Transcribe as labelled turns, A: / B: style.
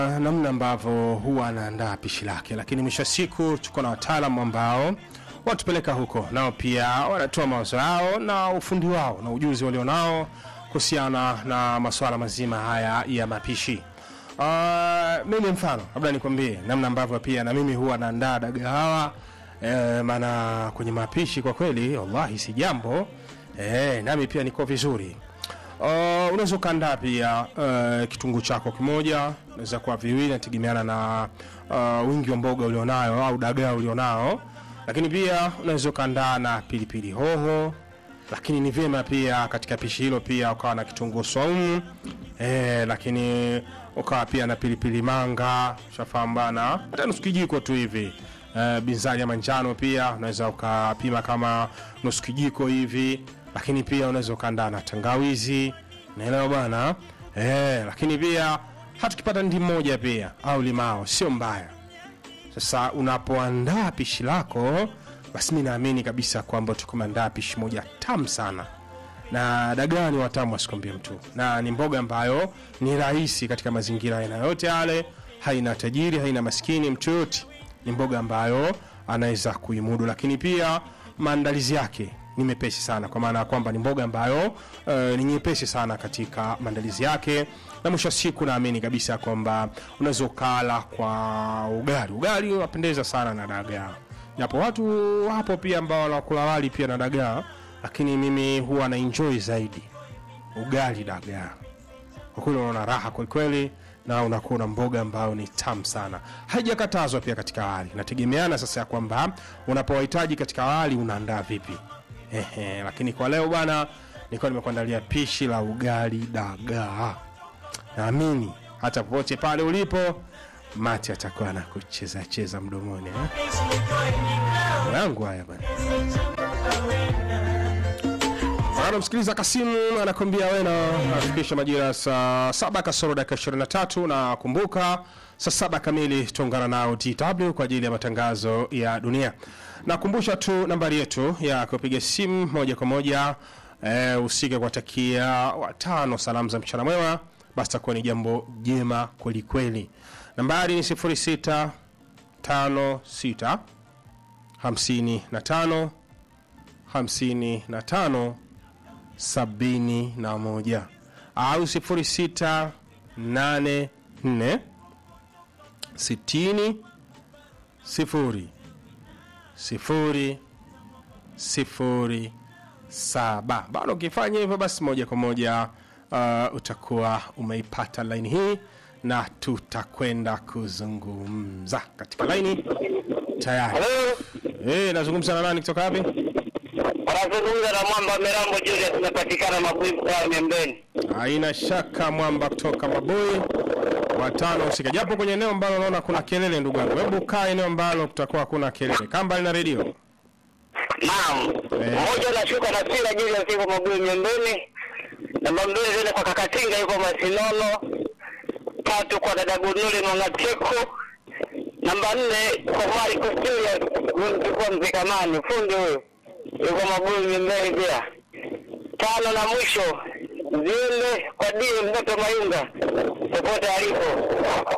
A: namna ambavyo huwa anaandaa pishi lake, lakini mwisho wa siku tuko na wataalamu ambao watupeleka huko, nao pia wanatoa mawazo yao na ufundi wao na ujuzi walionao kuhusiana na masuala mazima haya ya mapishi. Uh, mimi mfano labda nikwambie namna ambavyo pia na mimi huwa naandaa dagaa hawa eh, maana kwenye mapishi kwa kweli wallahi si jambo eh, nami pia niko vizuri. Uh, unaweza ukaandaa pia uh, kitunguu chako kimoja, unaweza kuwa viwili, nategemeana na uh, wingi wa mboga ulionao au dagaa ulionao, lakini pia unaweza ukaandaa na pilipili hoho, lakini ni vyema pia katika pishi hilo pia ukawa na kitunguu saumu eh, lakini ukawa pia na pilipili manga, shafahamu bana, hata nusu kijiko tu hivi uh, binzari ya manjano pia unaweza ukapima kama nusu kijiko hivi, lakini pia unaweza ukaandaa na tangawizi, naelewa bwana eh, lakini pia hata ukipata ndi moja pia au limao sio mbaya. Sasa unapoandaa pishi lako, basi mi naamini kabisa kwamba tukumeandaa pishi moja tamu sana na dagaa ni watamu asikwambie mtu, na ni mboga ambayo ni rahisi katika mazingira aina yote yale, haina tajiri, haina maskini, mtu yoyote ni mboga ambayo anaweza kuimudu, lakini pia maandalizi yake ni mepesi sana, kwa maana ya kwamba ni mboga ambayo uh, ni nyepesi sana katika maandalizi yake, na mwisho wa siku naamini kabisa kwamba unaweza ukala kwa ugali. Ugali unapendeza sana na dagaa, japo watu wapo pia ambao wanakula wali pia na dagaa, lakini mimi huwa na enjoy zaidi ugali dagaa kwa kweli unaona raha kwelikweli na unakuwa na mboga ambayo ni tamu sana haijakatazwa pia katika wali nategemeana sasa ya kwamba unapowahitaji katika wali unaandaa vipi Ehe, lakini kwa leo bwana nilikuwa nimekuandalia pishi la ugali dagaa naamini hata popote pale ulipo mati atakuwa anakucheza cheza mdomoni eh? yangu haya bwana anamsikiliza Kasimu anakwambia wena afikisha majira ya saa saba kasoro dakika 23 na kumbuka saa saba kamili tuungana nao DW kwa ajili ya matangazo ya dunia. Nakumbusha tu nambari yetu ya kupiga simu moja kwa moja e, usike kuwatakia watano salamu za mchana mwema, basi takuwa ni jambo jema kweli kweli. Nambari ni 0656 55 55 sabini na moja au sifuri sita nane nne sitini sifuri sifuri sifuri saba. Bado ukifanya hivyo, basi moja kwa moja uh, utakuwa umeipata laini hii na tutakwenda kuzungumza katika laini tayari.
B: Halo,
A: Hey, nazungumza na nani kutoka wapi?
B: wanazungumza na Mwamba Mirambo Julius, tunapatikana Mabui mkoa Miembeni.
A: Haina shaka mwamba kutoka Mabui watano husika, japo kwenye eneo ambalo naona kuna kelele. Ndugu yangu, hebu kaa eneo ambalo kutakuwa hakuna kelele, kaa mbali na redio.
B: Naam,
A: Eh.
B: mmoja nashuka na Sira Julius yuko Mabui Miembeni, namba mbili zile kwa Kakatinga yuko Masinono, tatu kwa dada Gunuli Mwangateko, namba nne kwa Marcus Julius yuko Mzikamani, fundi huyu yuko Mabui Miembeni pia, tano na mwisho ziende kwa Die Mtoto Mayunga popote alipo.